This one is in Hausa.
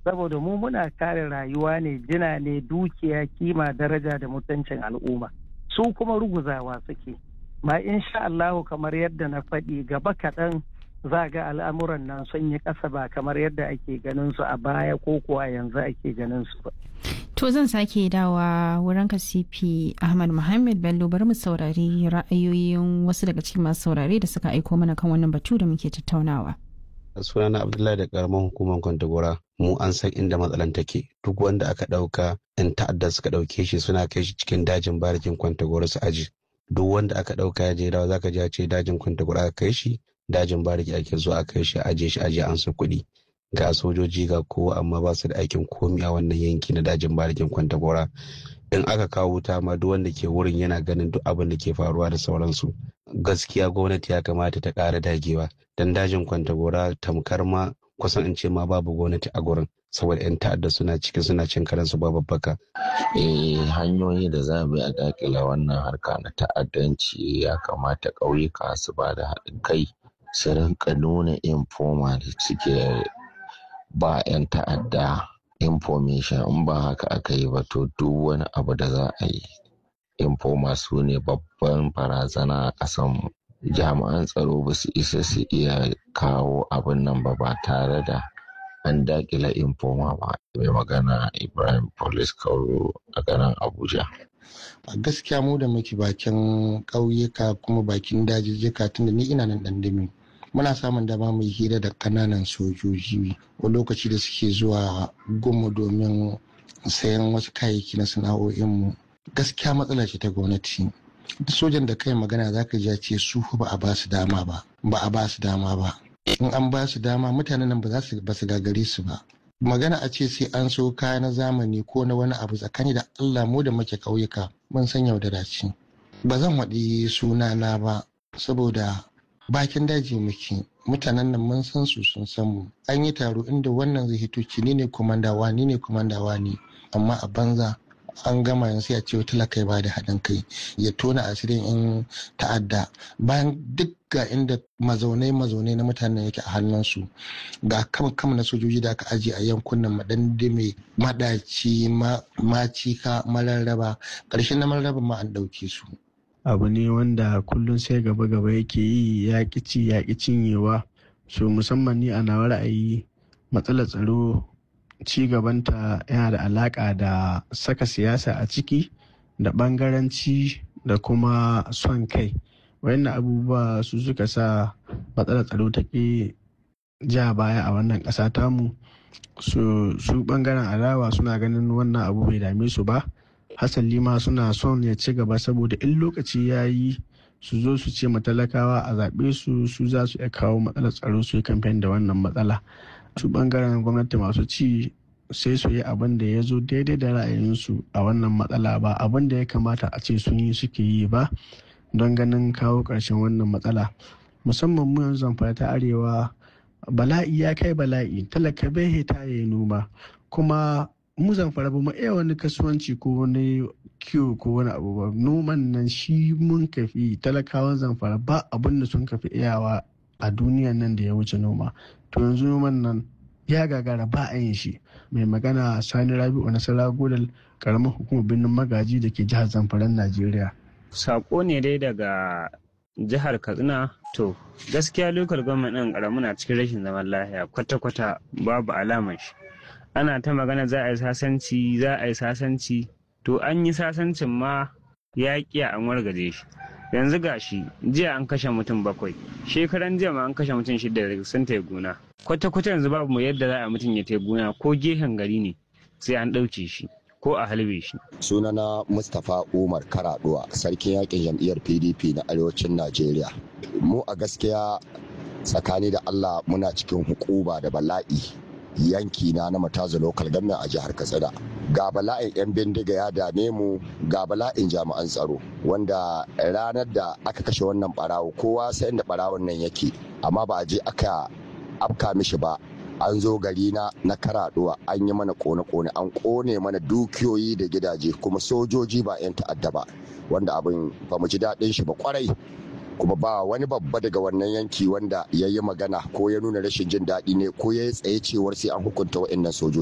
saboda mu muna kare rayuwa ne jina ne dukiya kima daraja da mutuncin al'umma su kuma ruguzawa suke ma insha Allahu kamar yadda na faɗi gaba kaɗan za ga al'amuran nan sun yi ƙasa ba kamar yadda ake ganin su a baya ko kuwa yanzu ake ganin su ba. To zan sake dawa wurin ka CP Ahmad Muhammad Bello bari mu saurari ra'ayoyin wasu daga cikin masu saurare da suka aiko mana kan wannan batu da muke tattaunawa. sunana abdullahi da karamar hukumar kwantagora mu an san inda matsalan take duk wanda aka ɗauka yan ta'adda suka ɗauke shi suna kai shi cikin dajin barikin kwantagora su aji duk wanda aka ɗauka ya je dawa zaka je ce dajin kwantagora aka kai shi dajin bariki ake zuwa aka kai shi aje shi aje an su kuɗi ga sojoji ga kowa amma ba su da aikin komi a wannan yanki na dajin barikin kwantagora in aka kawo wuta ma duk wanda ke wurin yana ganin duk abin da ke faruwa da sauransu gaskiya gwamnati ya kamata ta ƙara dagewa dan dajin kwantagora tamkar ma kusan in ce ma babu gwamnati a gurin saboda 'yan ta'adda suna cikin suna cin karansu ba babbaka. Eh hanyoyi da za mu yi a dakila wannan harka na ta'addanci ya kamata ƙauyuka su ba da haɗin kai su rinka nuna infoma da suke ba 'yan ta'adda information in ba haka aka yi ba to duk wani abu da za a yi infoma su ne babban barazana a ƙasanmu jami'an tsaro ba su isa su iya kawo abin nan ba ba tare da an dakila infoma ba mai magana ibrahim police kauro a garin abuja a gaskiya mu da muke bakin ƙauyuka kuma bakin dajijjika tunda ni ina nan ɗandami muna samun dama mu hira da kananan sojoji a lokaci da suke zuwa gumu domin sayan wasu kayayyaki na sana'o'inmu gaskiya matsala ce ta gwamnati sojan da kai magana za ka ja ce su ba a ba su dama ba ba a ba su dama ba in an ba su dama mutanen nan ba za su ba su gagare su ba magana a ce sai an so kaya na zamani ko na wani abu tsakani da allah mu da muke ƙauyuka mun san yaudara ce ba zan waɗi sunana ba saboda bakin daji muke mutanen nan mun san su sun san mu an yi taro inda wannan zai hito ci ni ne komandawa ni ne komandawa ne amma a banza an gama yanzu ya ce talaka ya bada haɗin kai ya tona asirin in ta'adda bayan duk ga inda mazaunai mazaunai na mutanen yake a hannunsu ga kam kam na sojoji da aka ajiye a yankunan madandame madaci macika mararraba ƙarshen na mararraba ma an ɗauke su abu ne wanda kullum sai gaba gaba yake yi ya ci ya cinyewa so musamman ni a nawa ra'ayi matsalar tsaro ci gabanta yana da alaka da saka siyasa a ciki da bangaranci da kuma son kai wayannan abubuwa su suka sa matsalar tsaro ta ke ja baya a wannan ƙasa tamu su su bangaren adawa suna ganin wannan abu bai dame su ba hasali ma suna son ya ci gaba saboda in lokaci ya yi su zo su ce matalakawa a zaɓe su su za su iya kawo matsalar tsaro su yi kamfen da wannan matsala su bangaren gwamnati masu ci sai su yi abin da ya zo daidai da ra'ayinsu a wannan matsala ba abin da ya kamata a ce sun yi suke yi ba don ganin kawo ƙarshen wannan matsala musamman mu yanzu zamfara ta arewa bala'i ya kai bala'i talaka bai hita ya yi noma kuma mu zamfara ba mu iya wani kasuwanci ko wani kiwo ko wani abu ba noman nan shi mun kafi talakawan zamfara ba abin da sun kafi iyawa a duniyan nan da ya wuce noma to yanzu noman nan ya gagara ba a yin shi mai magana sani rabi'u nasara godal karamar hukumar birnin magaji da ke jihar zamfaran najeriya sako ne dai daga jihar katsina to gaskiya lokal gwamnati ɗin karamu na cikin rashin zaman lafiya kwata-kwata babu alamar shi ana ta magana za a yi sasanci za a yi sasanci to an yi sasancin ma ya ƙiya an wargaje shi yanzu ga shi jiya an kashe mutum bakwai shekaran jiya ma an kashe mutum shida da sun ta gona kwata-kwata yanzu babu yadda za a mutum ya ta gona ko gehen gari ne sai an ɗauke shi ko a halbe shi. sunana mustapha umar karaduwa sarkin yakin jam'iyyar pdp na arewacin najeriya mu a gaskiya tsakani da allah muna cikin hukuma da bala'i yanki na na mataza lokal government a jihar katsina ga bala'in 'yan bindiga ya dame mu ga bala'in jami'an tsaro wanda ranar da aka kashe wannan barawo kowa sai inda barawon nan yake amma ba a je aka afka mishi ba an zo gari na na karaduwa an yi mana kone-kone an kone mana dukiyoyi da gidaje kuma sojoji ba 'yan ta'adda ba wanda abin ba mu ji daɗin shi ba kwarai kuma ba wani babba daga wannan yanki wanda ya yi magana ko ya nuna rashin jin daɗi ne ko ya yi tsaye cewar sai an hukunta waɗannan sojoji